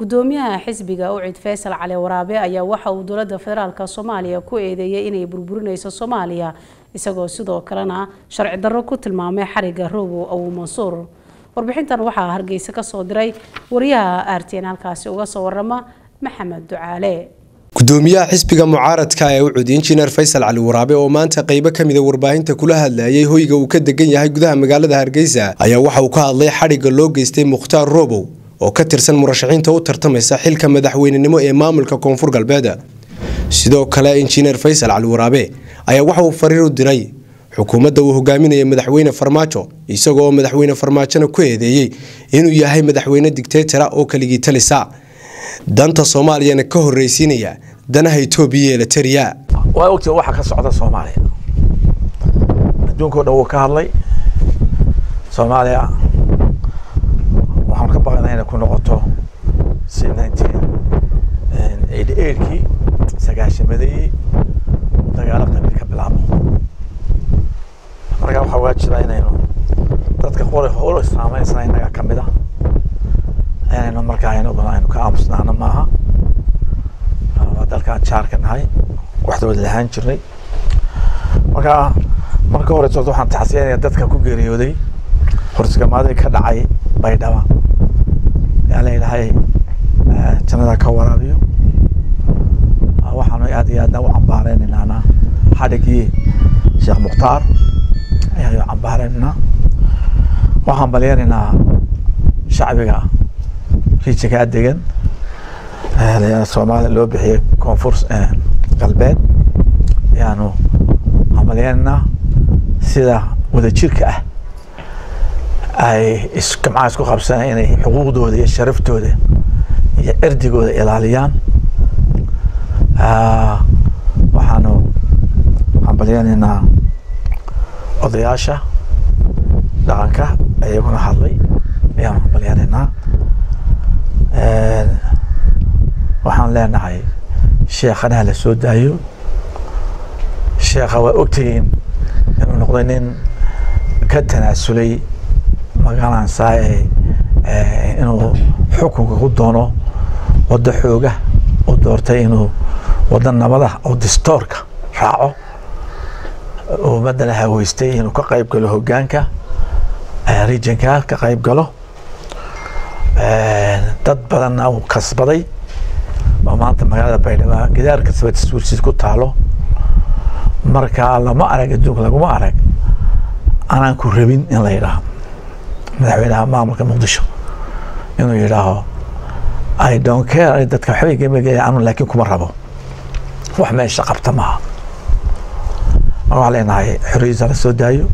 gudoomiyaha xisbiga ucid faysal cali waraabe ayaa waxa uu dowlada federaalk soomaaliya ku eedeeyay inay burburinayso soomaaliya isagoo sidoo kalena sharci darro ku tilmaamay xariga rogo abu mansuur warbixintan waxaa hargeysa kasoo diray wariyaha aarteen halkaasi uga soo warama maxamed ducaale gudoomiyaha xisbiga mucaaradka ee ucud injineer faysal cali waraabe oo maanta qeybo kamida warbaahinta kula hadlayay hoyga uu ka degan yahay gudaha magaalada hargeysa ayaa waxa uu ka hadlay xadhigga loo geystay mukhtaar robow oo ka tirsan murashaxiinta u tartamaysa xilka madaxweynenimo ee maamulka koonfur galbeed sidoo kale injineer faysal cali waraabe ayaa waxa uu fariir u diray xukuumadda uu hogaaminaya madaxweyne farmaajo isagoo madaxweyne farmaajona ku eedeeyey inuu yahay madaxweyne digteetara oo keligii talisa danta soomaaliyana ka horreysiinaya danaha etoobiya ee latariya waa ogtiin waxa ka socda soomaaliya adduunkao dhan wuu ka hadlay soomaaliya waxaan ka baqanaa inay ku noqoto si nineteen eighty eightkii sagaashamadii dagaalo qabiil ka bilaabo markaa waxaa waajiba inaynu dadka qori howlo islaamaysna innaga ka mid a inaynu markaa inaguna aynu ka aamusnaano maaha waa dalkaan jaarka nahay waxdawad lahaan jirnay marka marka hore soorta waxaan taxsiyanaya dadka ku geeriyooday horsigamaadii ka dhacay baydhaba yaa leedahay jannada ka waraabiyo waxaanu aad iyo aadna u cambaareynaynaana xadhigii sheekh mukhtaar ayaanu cambaareynayna waxaan balyanaynaa shacbiga riijinkaa degan soomaaliya loo bixiyay koonfur galbeed ayaanu hambalyaynayna sida wadajirka ah ay isjamcaha isku qabsanay inay xuquuqdooda iyo sharaftooda iyo erdigooda ilaaliyaan waxaanu hambalyaynaynaa odayaasha dhaqanka iyaguna hadlay ayaanu hambalyaynaynaa waxaan leenahay sheekhanaha la soo daayo sheekha waa ogtihiin inuu noqday nin ka tanaasulay magalansaa inuu xukunka ku doono waddo xooga u doortay inuu waddo nabada oo distoorka raaco ummadana haweystay inuu ka qayb galo hogaanka regionka ka qayb galo dad badanna uu kasbaday oo maanta magaalada baydhabo gidaar kasba taswiirsiis ku taalo marka lama arag adduunka laguma arag anaan ku rabin in la yidhaaho madaxweynaha maamulka muqdisho inuu yidhaaho i don't care dadka waxbay gemagaya anu laakiin kuma rabo wax meesha qabta maaha marka waxaan leenahay xorriyadiisa la soo daayo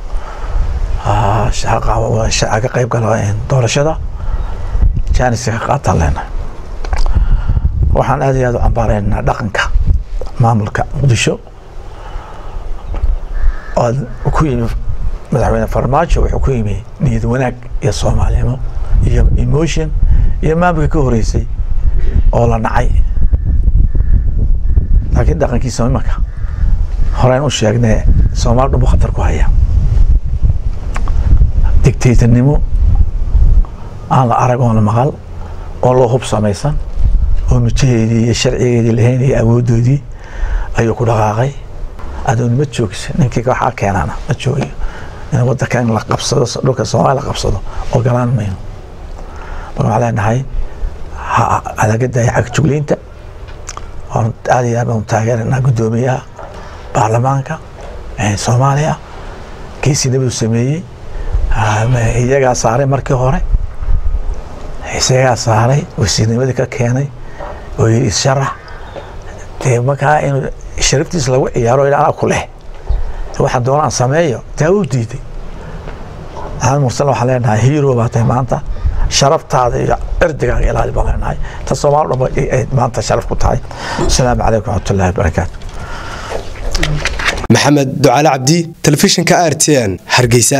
ka qayb galo doorashada janiska ka qaataan leenahay waxaan aad iyo aad u cambaareynaa dhaqanka maamulka muqdisho oo ku yimi madaxweyne farmaajo wuxuu ku yimi niyad wanaag iyo soomaalnimo iyo emotion iyo maamulka ka horeysay oo la nacay laakiin dhaqankiisa imanka horeyn u sheegnee soomaali dhumbu khatar ku haya dictatornimo aan la arag oon la maqal oo loo hub samaysan oo mijaheedii iyo sharcigeedii lahayn iyo awoodoodii ayuu ku dhaqaaqay adoon ma joogsa ninkii waxaa keenana ma joogayo in wadanka in la qabsado dhulka soomaaliya la qabsado ogolaan mayno marka waxaan leenahay halaga daaya cagjugleynta waan aad iyo aad baan taageeranaa guddoomiyaha baarlamaanka soomaaliya kiisii nabadu sameeyey iyagaa saaray markii hore isagaa saaray wasiirnimadii ka keenay oo yidhi isharax dee markaa inuu sharaftiis lagu ciyaaro anaa ku leh waxaan doonaan sameeyo taa u diiday maxamed mursal waxaan leenahay hero baa tahay maanta sharaftaada iyo cirdigaaga ilaali baan leenahay ta soomaali dhan ay maanta sharaf ku tahay asalaamu calaykum waraxmatullahi wabarakaatu maxamed ducaale cabdi telefishinka r t n hargeysa